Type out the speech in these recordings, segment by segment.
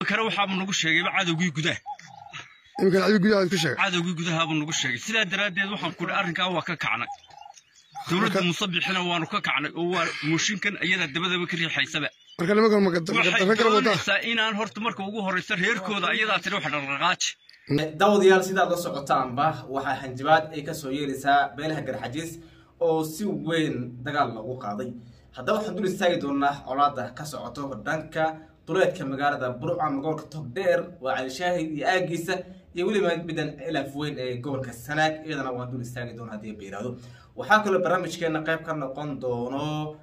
imikana waxaabuu nagu sheegayba cadowgii gudaha iminkan adiga gudaha ku sheegay cadowgii gudahaabuu nagu sheegay sidaa daraaddeed waxaan ku idhi arrinkaa waa ka kacnay dowladda musabixina waanu ka kacnay oo waa mooshinkan ayadaa dabadaba ka riixaysaba marka nimankan waxay magadarro kala wadaa doonaysaa inaan horta marka ugu horraysa reerkooda ayadaa tiri wax dhaqdhaqaaji daawadayaal sidaad la socotaanba waxaa hanjabaad ay kasoo yeelaysaa beelaha garxajiis oo si weyn dagaal loogu qaaday haddaba waxaan dul istaagi doonaa colaada ka socoto dhanka duleedka magaalada burca gobolka togdheer waa calishaahid iyo aagiisa iyo weliba middan ilaaf weyn ee gobolka sanaag iyadana waan dul istaagi doona haddii ba yidhaahdo waxaa kaloo barnaamijkeena qayb ka noqon doono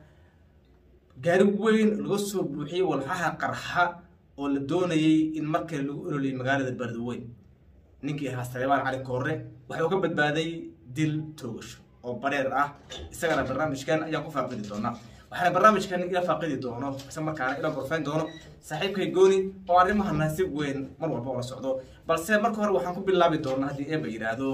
gaari weyn laga soo buuxiyey walxaha qarxa oo la doonayay in markale lagu ololiyay magaalada beledweyn ninkii ahaa saleebaan cali koore waxuu ka badbaaday dil toogasho oo bareer ah isagana barnaamijkan ayaan ku faaqidi doonaa waxaana barnaamijkan ila faaqidi doono isla markaana ila gorfayn doono saaxiibkay gooni oo arrimahana si weyn mar walba ula socdo balse marka hore waxaan ku bilaabi doonaa haddii eeba yidhaahdo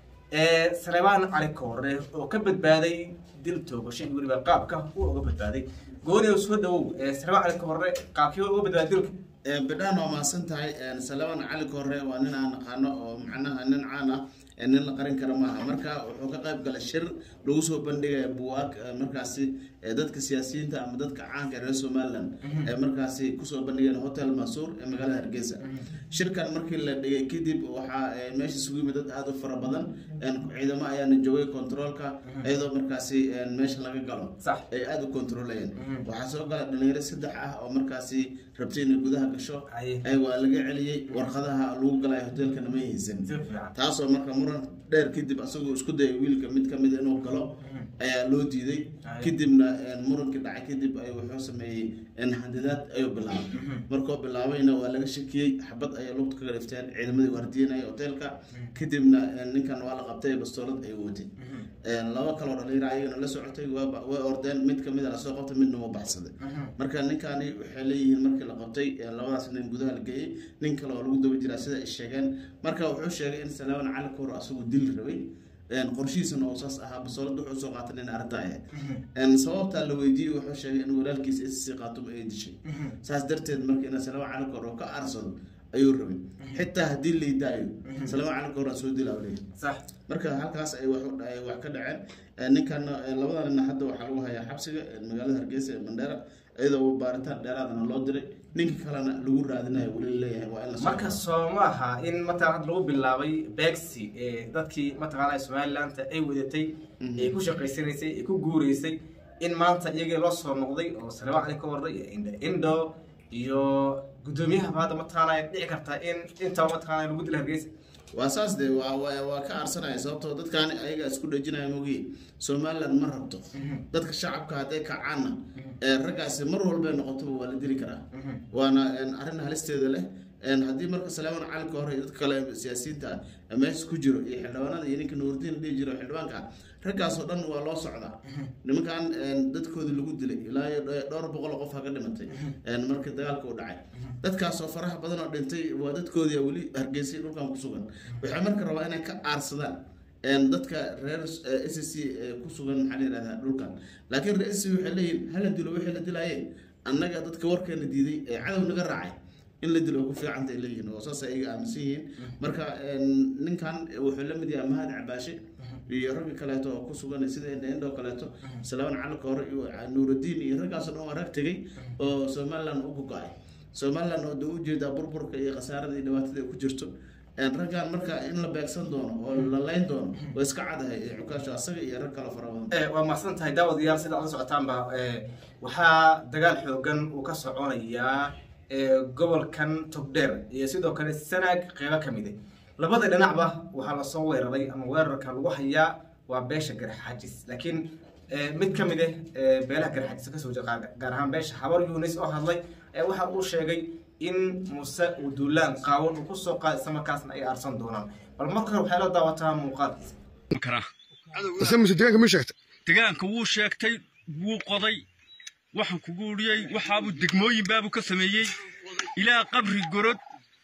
saleebaan cali koore oo ka badbaaday dil toogasho iyo weliba qaabka uu uga badbaaday gooni oo soo dhawow saleebaan cali koore qaabkii uga badbaaday dilka bidhaan waa mahadsan tahay salamaan cali korre waa nin aan naqaano oo macnaha nin caan ah nin la qarin kara maaha marka wuxuu ka qayb galay shir lagu soo bandhigaya buwaag markaasi dadka siyaasiyiinta ama dadka caanka reer somaliland ee markaasi kusoo bandhigeen hotel masuur ee magaalada hargeysa shirkan markii la dhigay kadib waxaa meesha isugu yimid dad aada u fara badan ciidamo ayaana joogay controolka iyadoo markaasi meesha laga galo Sax. ay aada u controlayeen waxaa soo gala dhalinyaro saddex ah oo markaasi rabtay inay gudaha gasho Aye. ay waa laga celiyey warqadaha lagu galay hotelkana ma haysan si fiican taasoo marka muran dheer kadib asagoo isku dayay wiilka mid kamid inuu galo ayaa loo diiday Aye. kadibna murankii dhacay kadib ay wuxuu sameeyey handidaad ayuu bilaabay markoo bilaabayna waa laga shakiyey xabad ayay lugta kaga dhifteen ciidamadii waardiyanaya hotelka kadibna ninkan waa la qabtay bastoolad ay watay laba kaloo dhalinyaro ayagana la socotay waa way ordeen mid kamid a lasoo qabtay midna waa baxsaday marka ninkani waxay leeyihiin markii la qabtay labadaas nin gudaha la geeyey nin kale oo lagu daba jiraa sida ay sheegeen marka wuxuu sheegay in salaaman cali koor asagu dil rabay qorshihiisana oo saas ahaa basoolada wuxuu soo qaatay nin arrinta ahayd sababtaa la weydiiyey wuxuu sheegay in walaalkiisa issi qaatumo ay dishay saas darteed marka in salaaman cali koor oo ka aarsado ayuu rabay xitaa haddii laydaayo salaaman cali koor aa soo dilaa leeyahay sax marka halkaas ay wax u- ay wax ka dhaceen ninkan labada nin hadda waxaa lagu hayaa xabsiga magaalada hargeysa ee mandheera iyadoo baaritaan dheeraadana loo diray ninka kalena lagu raadinayo weli leeyahay waa in la soo marka soo maaha in mataqana hadda lagu bilaabay begsi ee dadkii mataqaana somaliland ay wadatay ay ku shaqaysanaysay ay ku guureysay in maanta iyagii loo soo noqday oo salebaan cali ka warday iyo indo indo iyo gudoomiyahaba hadda mataqaana ay dhici kartaa in intaba mataqaana lagu dila hargeysa waa saas de waa waa waa ka aarsanaya sababtoo dadkaan ayaga isku dhajinaya mogi somaliland ma rabto dadka shacabka hadday kacaanna ee raggaasi mar walbay noqotoba waa la dili karaa waana een, arrin halisteeda leh een, haddii marka salaaman cali ka hore iyo dadka kale ee siyaasiyiinta ah ee meesha ku jiro iyo xildhibaanada iyo ninka nuurdiin dhihi jiro xildhibaanka ah, raggaasoo dhan waa loo socdaa nimankan een, dadkoodii lagu dilay ilaa iyo dho- dhowr boqol oo qof ha ka dhimatay een, markii dagaalka u dhacay dadkaasoo faraha badan oo dhintay waa dadkoodii weli hargeysay dhulkan ku sugan waxay marka rabaa inay ka aarsadaan een, dadka reer s c ku sugan maxaa la yihahdaa dhulkan laakiin reer s c waxay leeyihin hala dilo wixii la dilaayeen annaga dadka warkeena diiday ee cadow naga raacay in la dilo ku fiicanta ay leeyihiin oo saas ayaga aaminsan yihiin marka een, ninkan wuxuu la mid yahay mahad cabaashe iyo ragga kaleeto oo ku sugan sida indho kaleeto salaaman cali koore iyo nuurudiin iyo raggaasoo dhan waa rag tegey oo somaliland u gogo-ay somaliland oo dee ujeedaa burburka iyo khasaarada iyo dhibaatada ay ku jirto een, raggan marka in la beegsan doono oo la layn doono waa iska cadahay ee cukaasho asaga iyo rag kale fara badan Eh, waa mahadsan tahay daawadayaal sida aad la socotaanba eh, waxaa dagaal xoogan uu ka soconayaa eh, gobolkan togdheer iyo sidoo kale sanaag qeybo ka mid ah labada dhinacba waxaa lasoo weeraray ama weerarka lagu hayaa waa beesha garxaajis laakiin eh, mid ka mid ah eh, beelaha garxaajis kasoo jeeda gaar ahaan beesha habar yunis oo hadlay eh, waxa uu sheegay in muuse uu duulaan qaawan uu kusoo qaaday isla markaasna ay aarsan doonaan bal marka hore waxay la daawataa muuqaalkiisa karaa ise mise deegaanka ma sheegta degaanka wuu sheegtay wuu qoday waxaan kugu uriyey waxaabuu degmooyin baabuu ka sameeyey ilaa qabri gorod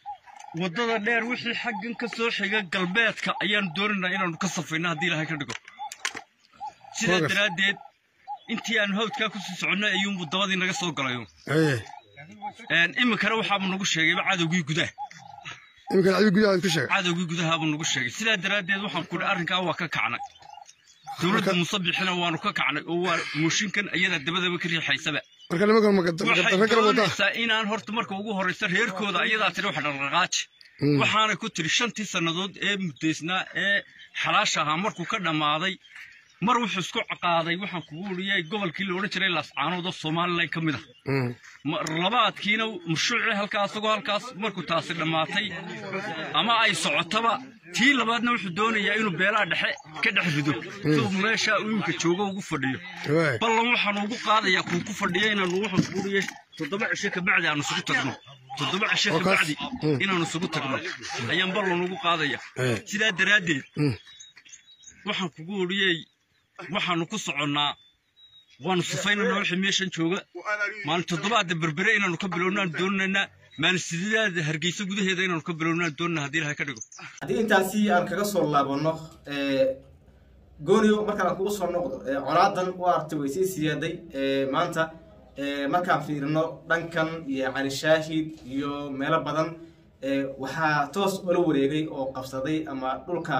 waddada dheer wixii xaggan ka soo xiga galbeedka ayaanu doonaynaa inaanu ka safayno haddii ilaahay ka dhigo sidaa Progress. daraaddeed intii aanu hawdkaa kusii soconnay ayuunbuu dabadii naga soo galayo haye Een, iminkana waxaaba nagu sheegayba cadowgii gudaha iminkan cadowga gudaha ku sheegay cadowgii gudahaabuu nagu sheegay sidaa daraaddeed waxaan kudhi arrinkaa waa ka kacnay dowladda musabixina waanu ka kacnay oo waa mooshinkan ayadaa dabadaba ka riixaysaba marka nimankan waxay magadarro kala wadaa doonaysaa inaan horta marka ugu horreysa reerkooda ayadaa tiri wax dhaqdhaqaaji waxaanay ku tiri shantii sannadood ee muddaysnaa ee xalaasha ahaa markuu ka dhammaaday mar wuxuu isku qaaday waxaan kugu uriyay gobolkii la odhan jiray laascaanood oo somalilan ka mid ah Ma- labaadkiina murshuucii halkaas isagoo halkaas markuu taasi dhammaatay ama ay socotaba tii labaadna wuxuu doonayaa inuu beelaha dhexe ka dhex rido siduu meesha uu iminka joogo ugu fadhiyo waay ballan waxaanu ugu qaadayaa kuu ku fadhiya inaanu waxaan kugu uriyay toddoba cisho kabacdi aanu isugu tagno toddoba cisho Oo kaas- kabacdi Mm. inaanu isugu tagno ayaan ballan ugu qaadaya Eh. sidaa daraaddeed Mm. waxaan kugu uriyey waxaanu ku soconnaa waanu sifaynanaa wixii meeshan jooga maalin toddobaadda berbere inaanu ka bilownaan doonaynaa maalin sideedaada hargeysa gudaheeda inaanu ka bilownaan doonanaa haddii ilahay ka dhigo haddii intaasi aan kaga soo laabano gooniyo markaan aan kugu soo noqdo ee, colaadan u artay way sii siyaaday ee, maanta ee, markaan fiirino dhankan iyo cali shaahid iyo meelo badan ee, waxaa toos ula wareegay oo qabsaday ama dhulka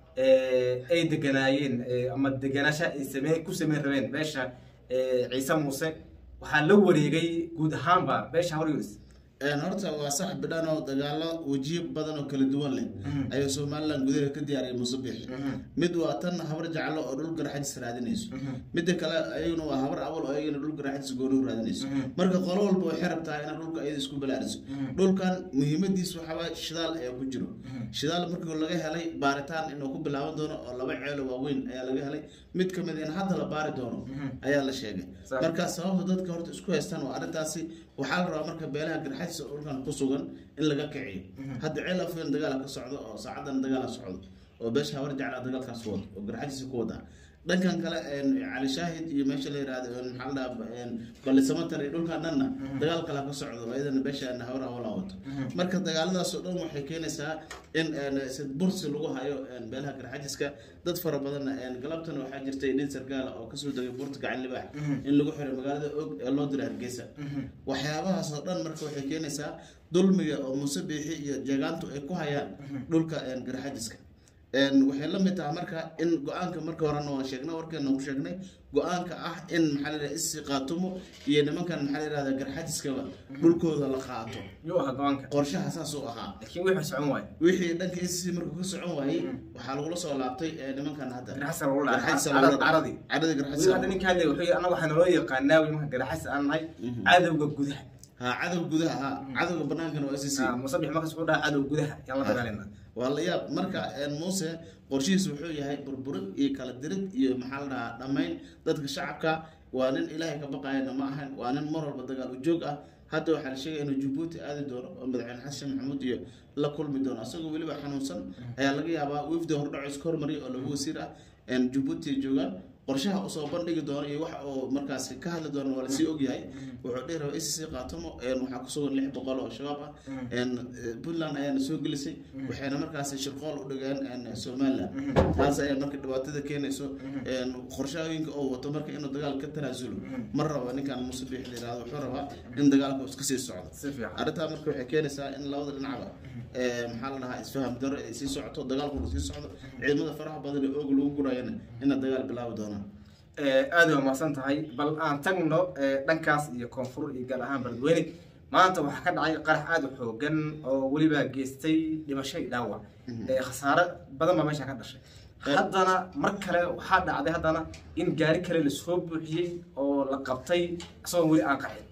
ee, ay deganaayeen ee, ama deganaasha ay samey ku sameyn rabeen beesha ee, ciise muuse waxaa la wareegay guud ahaanba beesha hawryunis Een, horta waa sax bidhan oo dagaalo wajiyo badan oo kala duwan leh ayuu somalilan gudaha ka diyaariyay muuse biixi mid waa tan habar jeclo oo dhul garaxadis raadinayso midda kale ayaguna waa habar awal oo ayagana dhul garaxadis gooni u raadinayso marka qolo walba waxay rabtaa inay dhulka ayada isku balaariso dhulkan muhiimadiis waxaa waaye shidaal ayaa ku jiro shidaal markii laga helay baaritaan inuu ku bilaaban doono oo laba ceelo waaweyn ayaa laga helay mid ka mid in hadda la baari doono ayaa la sheegay Sax. marka sababta dadka horta isku haystaan waa arrintaasi waxaa la rabaa marka beelaha garxadiisa oo dhulkan ku sugan in laga kiciyo hadda ceel afweyn dagaala ka socdo oo saacadan dagaala socdo oo beesha hawar jeclaa dagaalkaas wado oo garxadiisa ku wadaa dhankan kale een, cali shaahid iyo meesha la yihahdo een, maxaa la dhahaa balisamatar iyo dhulkan dhanna dagaal kale ka socdo oo iyadana beesha hawar awala wato marka dagaaladaas oo dhan waxay keenaysaa in een, sid bursi lagu hayo een, beelaha garxajiska dad fara badanna een, galabtana waxaa jirtay nin sargaala oo kasoo degay buurta gacan libaax in lagu xiray magaalada og ee loo diray hargeysa waxyaabahaas oo dhan marka waxay keenaysaa dulmiga oo muuse biixi iyo jeegaantu ay ku hayaan dhulka een, garxajiska Een, waxay la mid tahay marka in go-aanka marka horena waan sheegnay warkeena ku sheegnay go-aanka ah in maxaa la yidhahda isi qaatumo iyo nimankan maxaa la yidhahda garxajiskaba dhulkooda la qaato yuu ahaa go-aanka qorshaha saas uu ahaa laakiin wixii socon waayo wixii dhanka isi markuu ka socon waayey waxaa lagula soo laabtay ee, nimankan hadda garxasa lagu dhacay Garxajisa lagula dhacay. caradii caradii weli garxajisa hadda ninka hadlay wuxuu yidhi annaga waxaa naloo yaqaanaa weli marka garaxas aan nahay cadowga gudaha ha cadow gudaha ha cadowga banaankana waa sc Ah, musabix markas wuxuu dhaha cadowga gudaha yaan la dagaalayna waa la yaab marka een, muuse qorshihiis wuxuu yahay burburid iyo kala dirid iyo maxaa la dhahaa dhammayn dadka shacabka waa nin ilaahay ka baqayana ma ahan waa nin mar walba dagaal u joog ah hadda waxaa la sheegaya inuu jabuuti aadi doono oo madaxweyne xasan maxamuud iyo la kulmi doono asagoo weliba xanuunsan ayaa laga yaabaa wifdi hordhaco iska hormariya oo laba wasiir ah een, jabuuti ay joogaan qorshaha usoo bandhigi doono iyo waxa uu markaasi ka hadli doono waa lasii ogyahay wuxuu dhihi rabaa icc qaatomo een, waxaa kusugan lix boqol oo shabaab ah een, eh, puntland ayaana soo gelisay waxayna markaasi shirqool u dhigeen een, somaliland taas ayaa marka dhibaatada keenayso een, qorshooyinka oo wato marka inuu dagaal ka tanaasulo ma rabo ninkan muuse biix la yihahdo wuxuu rabaa in dagaalka uu iska sii socdo si fiican arrintaa marka waxay keenaysaa in labada dhinacba ee, maxaa la dhahaa isfaham daro ay sii socoto dagaalkuna sii socdo ciidamada faraha badan ee oog lagu gurayana ina dagaal bilaabi doonaan Eh, aad waa mahadsan tahay bal aan tagno eh, dhankaas iyo koonfur iyo gaar ahaan beledweyne maanta waxaa ka dhacay qarax aad u xoogan oo weliba geystay dhimasho iyo dhaawac Eh, khasaare badan baa meesha ka dhashay haddana mar kale waxaa dhacday haddana in gaari kale lasoo buuxiyey oo la qabtay isagoo weli aan qacin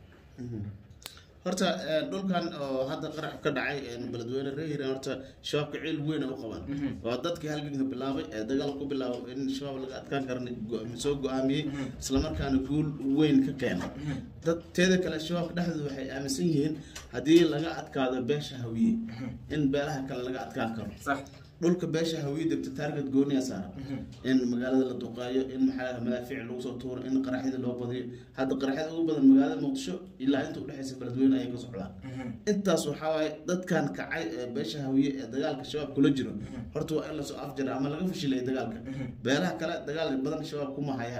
horta ee, dhulkan oo hadda qarax ka dhacay ee, beledweyne reer hiiraan horta shabaabka ciil weyn ay u qabaan waa dadkii halganka bilaabay ee dagaal ku bilaabay in shabaab laga adkaan karana go- soo go-aamiyey islamarkaana guul weyn ka keenay dad teeda kale shabaabka dhexdooda waxay aaminsan yihiin haddii laga adkaado beesha hawiye in beelaha kale laga adkaan karo sax dhulka beesha hawiye degta taarget gooniya saaran in magaalada la duqeeyo in maxaa madaafiic lagu soo tuuro in qaraxyada loo badiyo hadda qaraxyada ugu badan magaalada muqdisho ilaa inta udhexeysa beledweyne ayay ka socdaan intaas waxaa waaye dadkan kacay ee beesha hawiye ee dagaalka shabaab kula jiro horta waa in lasoo afjara ama laga fashilaya dagaalka beelaha kale dagaal badan shabaab kuma hayaan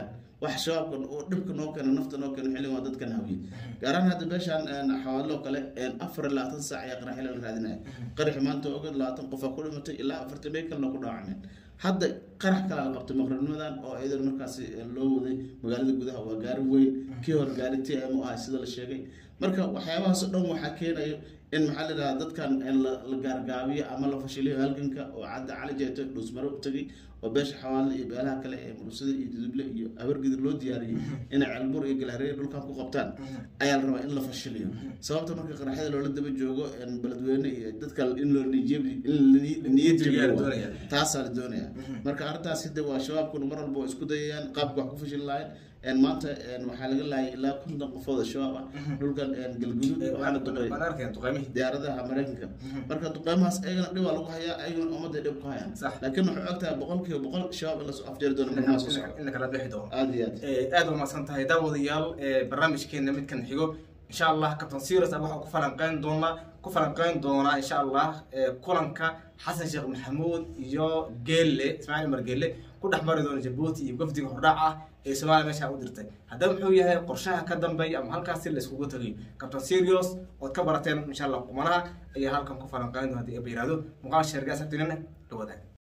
wax shabaabka oo dhibka noo keena nafta noo keena xilligan waa dadkan hawiye gaar ahaan hadda meeshaan xawaaloo kale afar iyo labaatan saac ayaa qarax xilli la raadinaya qaraxi maanta ogeed labaatan qofaa ku dhimatay ilaa afartan bay kalena ku dhaawacmeen hadda qarax kalaa la qabtay maqribnimadan oo iyadan markaasi loo waday magaalada gudaha waa gaari weyn kii hore gaari t m o ah sida la sheegay marka waxyaabahaasoo dhan waxaa keenayo in maxaa la yidhahdaa dadkan la la gaargaabiyo ama la fashiliyo halganka oo cadda cali jeeto dhuusmaro u tegay oo beesha xawaale iyo beelaha kale ee mursada iyo duduble iyo habargidir loo diyaariyey inay ceelbur iyo galhareer dhulkan ku qabtaan ayaa la rabaa in la fashiliyo sababta marka qaraxyada loola daba joogo beledweyne iyo dadka in loo niyad niyad jabiyo doonaya. taasaa la doonaya marka arrintaas hidde waa shabaabkuna mar walba waa isku dayayaan qaabka wax ku fashili lahayn een maanta een waxaa laga laayay ilaa konton qofood oo shabaab ah dhulkan een galguduud waxaana duqay waan arkeen duqeymihii diyaaradaha maraykanka marka duqeymahaas ayagana dhib waa lagu hayaa ayagana ummadda dhib ku hayaan Sax. laakiin waxay ogtahay boqolkiiba boqol shabaab in lasoo afjeeri doono markaa soo socda in la kala bixi doono aada iyo aad Eh, aad waa mahadsan tahay daawadayaal eh, barnaamijkeena midkan xigo insha allah captain serious ah waxaa ku falanqeyn doonaa ku falanqeyn doonaa insha allah eh, kulanka xasan sheekh maxamuud iyo geelle ismaaciil umar geelle ku dhex mari doona jabuuti iyo gafdiga hordhac ah ee soomaaliya meesha u dirtay haddaba muxuu yahay qorshaha ka dambeeya ama halkaasi la iskugu tagayo captain serious ood ka barateen insha allah qumanaha ayaa halkan ku falanqeyn doona haddii aba yihahdo muuqaal sheergaas agtinina dhawadaag